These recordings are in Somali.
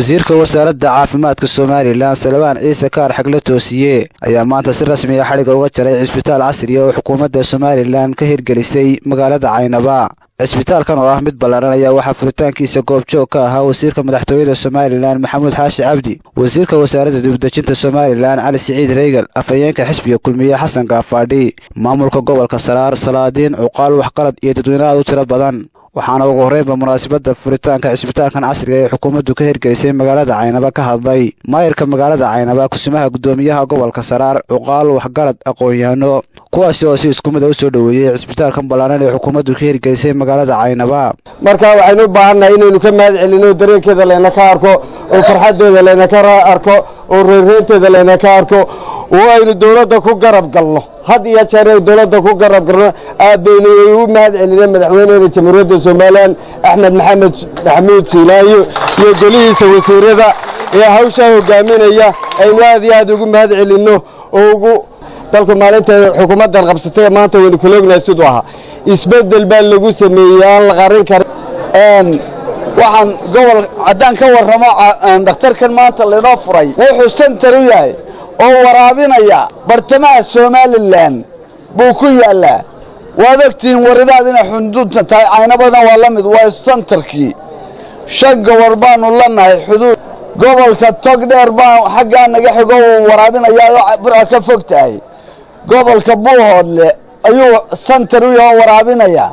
wasiirka wasaaradda caafimaadka somalilan salmaan ciise kaar xagle toosiye ayaa maanta si rasmiya xadhigga uga jaray cisbitaal casriya oo xukuumadda somalilan ka hirgelisay magaalada caynaba cisbitaalkan oo ah mid ballaaran ayaa waxaa furitaankiisa goobjoog ka ahaa wasiirka madaxtooyada somalilan maxamuud xaashi cabdi wasiirka wasaaradda dibudejinta somalilan cali siciid reygal afhayeenka xisbiga kulmiye xasan gaafaadhi maamulka gobolka saraar salaadiin cuqaal waxqalad iyo dadweyne aad u tiro badan waxaana ugu horreynba munaasabadda furitaanka cisbitaalkan casriga ee xukuumaddu ka hirgelisay magaalada caynaba ka hadlay maayirka magaalada caynaba kusimaha guddoomiyaha gobolka saraar cuqaal waxgarad aqoon-yahano kuwaasi oo si isku mid a u soo dhoweeyey cisbitaalkan ballaaran ee xukuumaddu ka hirgelisay magaalada caynaba marka waxaynu u baahannahay inaynu ka mahad celinno dareenkeeda layna ka arko oo farxaddeeda layna ka arko oo reerreynteeda layna ka arko oo aynu dowladda ku garab galno had iyo jeer ay dowladda ku garab galno aad baynu u mahad celineen madaxweyneena jamhuuriyadda somalilan axmed maxamed maxamuud siilaayo iyo golihiisa wasiirada ee hawshaa hogaaminaya aynu aad iyo aad ugu mahad celinno oo ugu dalku maalinta xukuumaddan qabsatay maanta waynu kula ognahay siduu ahaa isbeddel baa lagu sameeyey aan la qarin karin waxaan gobol haddaan ka warramo dhakhtarkan maanta laynoo furay wuxuu sentar u yahay oo waraabinaya bartamaha somalilan buu ku yaallaa waad ogtihiin waridaad inay xuduudta tahay caynabadan waa la mid waa sentarkii shan gobol baannu la nahay xuduud gobolka togdheer baa xaggaa naga xigo uu waraabinayaa burca ka fog tahay gobolka buuhoodle ayuu sentar u yahoo waraabinayaa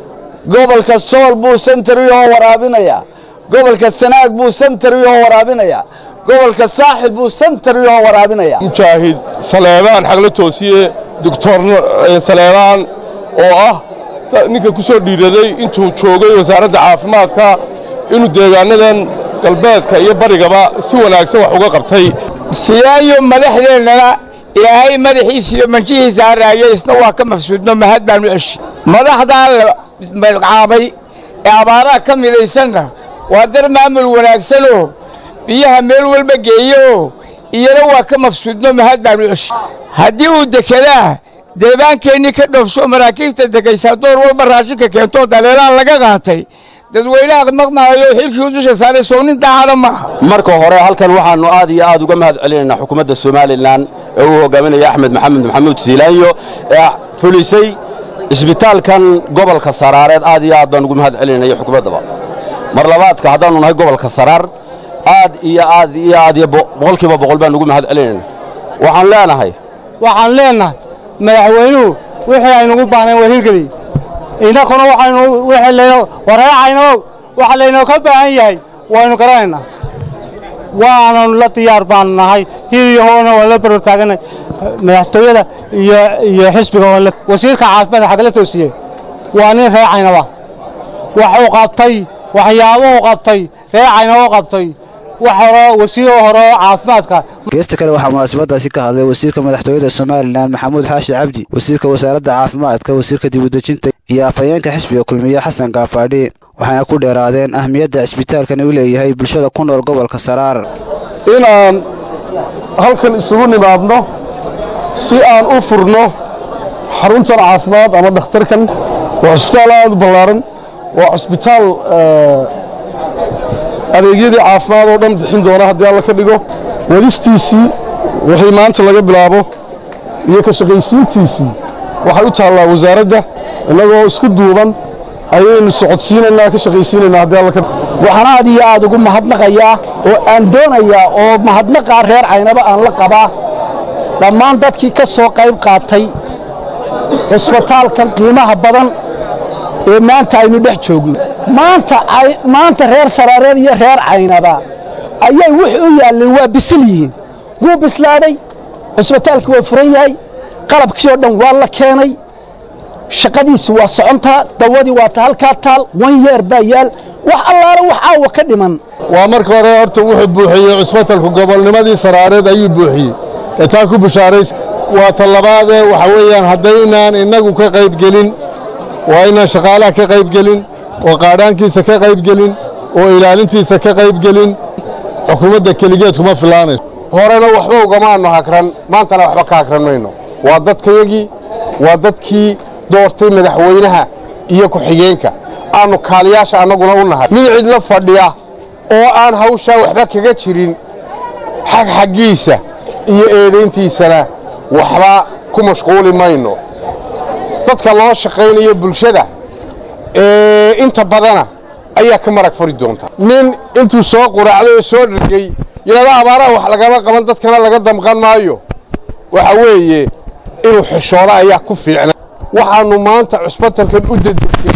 gobolka sool buu sentar u yahoo waraabinayaa gobolka sanaag buu sentar u yahoo waraabinayaa gobolka saaxib buu sentar u yahoo waraabinayaa mujaahid saleebaan xagla toosiye doctor saleebaan oo ah ninka ku soo dhiiraday intuu joogay wasaaradda caafimaadka inuu deegaanadan galbeedka iyo barigaba si wanaagsan wax uga qabtay siyaayo madaxdeennana ilaahay madaxiisa iyo manjihiisa haraaya isna waa ka mafsuudno mahad baanu eshi madaxdaa la magacaabay ee abaaraha ka midaysanna waa dar maamul wanaagsanoo biyaha meel walba geeyooo iyana waa ka mafsuudno mahad baanu eshi haddii uu dekedaa deebaankeenii ka dhoofsho maraakiibta degaysaa door walba raashinka keentoo daleelaan laga qaatay dadweynaha maqmaayo xilkii u dusha saaray sownin daacada maaha marka hore halkan waxaannu aad iyo aad uga mahad celinaynaa xukuumadda somalilan ee uu hogaaminaya axmed maxamed maxamuud siilaanyo ee fulisay cisbitaalkan gobolka saraareed aad iyo aad baan ugu mahad celinaya xukuumaddaba mar labaadka haddaannu nahay gobolka saraar aad iyo aad iyo aad iyo boqolkiiba boqol baan ugu mahad celinayna waxaan leenahay waxaan leenahay madaxweynuhu wixii aynugu baahnayn waa hirgeliy innakuna waxaynu wixii layno wareecayno waxa laynoo ka baahan yahay waynu garanaynaa waananu la diyaar baanu nahay hiliyahoona waan la baror taaganay madaxtooyada iyo iyo xisbiga wasiirka caafimaadka xagala toosiye waa nin reecaynaba waxuu qabtay waxyaabuhu qabtay reecaynaba qabtay wax hore wasiiro hore oo caafimaadka geesta kale waxaa munaasabadaasi ka hadlay wasiirka madaxtooyada somalilan maxamuud xaashi cabdi wasiirka wasaaradda caafimaadka wasiirka dibudejinta iyo afhayeenka xisbiga kulmiye xasan gaafaadhi waxayna ku dheeraadeen ahmiyadda cisbitaalkani u leeyahay bulshada ku nool gobolka saraar inaan halkan isugu nimaadno si aan u furno xaruntan caafimaad ama dhakhtarkan waa cusbitaal aad u ballaaran waa cusbitaal adeegyadii caafimaad oo dhan bixin doona haddii alla ka dhigo wadistiisii wixii maanta laga bilaabo iyo ka shaqaysiintiisii waxay u taallaa wasaaradda innagoo isku duuban ayaynu socodsiinaynaa ka shaqaysiinaynaa haddii alla ka dhigo waxaan aad iyo aad ugu mahadnaqayaa oo aan doonayaa oo mahadnaqaa reer caynaba aan la qabaa dhammaan dadkii ka soo qayb qaatay cisbitaalkan qiimaha badan ee maanta aynu dhex joogno maanta reer saraareed iyo reer caynaba ayay wix u yaalleen waa bisil yihiin wuu bislaaday cisbitaalkii waa furan yahay qalabkii oo dhan waa la keenay shaqadiisi waa socontaa dawadii waa ta halkaa taal wan yeer baa yaal wax allaale wax caawa ka dhiman waa marka hore horta wuxuu buuxiyey cisbitalku gobolnimadii saraareed ayuu buuxiyey ee taa ku bishaarays waa ta labaadee waxa weeyaan haddaynaan innagu ka qaybgelin waa inaan shaqaalaha ka qaybgelin oo qaadhaankiisa ka qaybgelin oo ilaalintiisa ka qaybgelin xukuumadda keligeed kuma filaanayso horena waxba ugamaannu hakran maantana waxba ka hakran mayno waa dadkayagii waa dadkii doortay madaxweynaha iyo ku-xigeenka aannu kaaliyaasha annaguna u nahay nin cidla fadhiya oo aan hawshaa waxba kaga jirin xag xaggiisa iyo eedayntiisana waxba ku mashquuli mayno dadka loo shaqaynayo bulshada ee inta badana ayaa ka marag furi doonta nin intuu soo quraacday oo soo dhargay yidhahdo abaaraha wax lagama qaban dadkana laga damqan maayo waxa weeye inuu xishoodo ayaa ku fiicna waxaannu maanta cusbatalkan u dedejay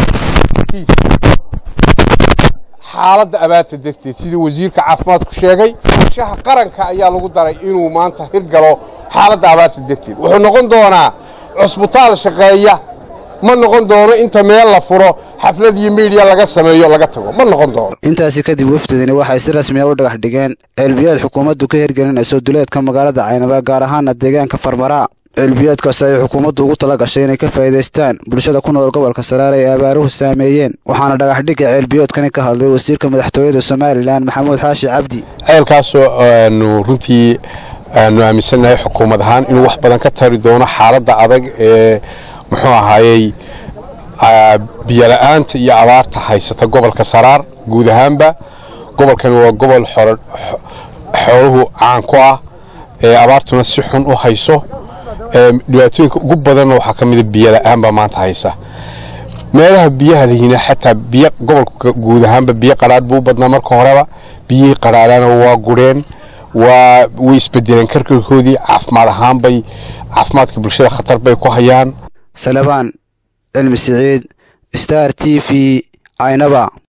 xaaladda abaarta darteed sidii wasiirka caafimaadku sheegay shaha qaranka ayaa lagu daray inuu maanta hirgalo xaaladda abaarta darteed wuxuu noqon doonaa cusbitaal shaqeeya ma noqon doono inta meel la furo xaflad iyo miidiya laga sameeyo laga tago ma noqon doono intaasi kadib wafdidani waxay si rasmi a u dhagax dhigeen ceelbiyood xukuumaddu ka hirgelinayso duleedka magaalada caynaba gaar ahaana deegaanka farmaraa ceelbiyoodkaasi ay xukuumaddu ugu tala gashay inay ka faa'iidaystaan bulshada ku nool gobolka saraare ee abaaruhu saameeyeen waxaana dhagaxdhigga ceelbiyoodkani ka hadlay wasiirka madaxtooyada somalilan maxamuud xaashi cabdi ceelkaasoo aanu runtii aanu aaminsannahay xukuumad ahaan inuu wax badan ka tari doono xaaladda adag ee muxuu ahaayey biyola'aanta iyo abaarta haysata gobolka saraar guud ahaanba gobolkani waa gobol xooluhu caan ku ah ee abaartuna si xun u hayso dhibaatooyinka ugu badanna waxaa ka mida biyola'aanba maanta haysa meelaha biyaha lihina xataa biyo gobolka guud ahaanba biyo qadhaadh buu u badnaa marka horeba biyihii qadhaadhana waa gureen waa way isbedeleen karkarkoodii caafimaad ahaan bay caafimaadka bulshada khatar bay ku hayaan salebaan cilmi siciid star t v caynaba